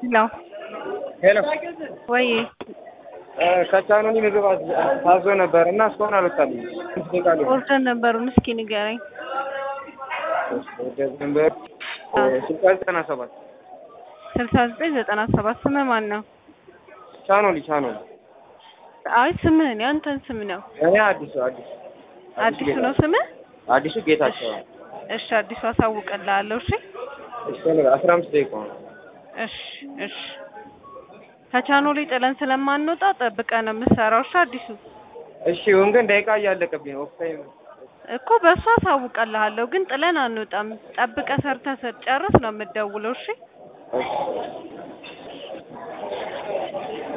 ሄሎ ሄሎ ወይ ከቻኖኒ ምግብ አዝ- ታዞ ነበር እና እስካሁን አልወጣልኝ። ስንት ደቂቃ ሊሆን? ኦርደር ነበሩን እስኪ ንገረኝ። ነበር ስልሳ ዘጠና ሰባት ስልሳ ዘጠኝ ዘጠና ሰባት ስምህ ማን ነው? ቻኖሊ ቻኖሊ። አይ ስምህን ያንተን ስም ነው። እኔ አዲሱ አዲሱ አዲሱ ነው ስምህ? አዲሱ ጌታቸው ነው። እሺ አዲሱ አሳውቅልሃለሁ። እሺ እሺ አስራ አምስት ደቂቃ ነው። እሺ እሺ ከቻኖሊ ጥለን ስለማንወጣ ጠብቀህ ነው የምትሰራው። እሺ አዲሱ እሺ ይሁን ግን ደቂቃ እያለቀብኝ ነው። ኦፍ ታይም እኮ በእሱ አሳውቅልሃለሁ፣ ግን ጥለን አንወጣም። ጠብቀህ ሰርተህ ስትጨርስ ነው የምትደውለው። እሺ እሺ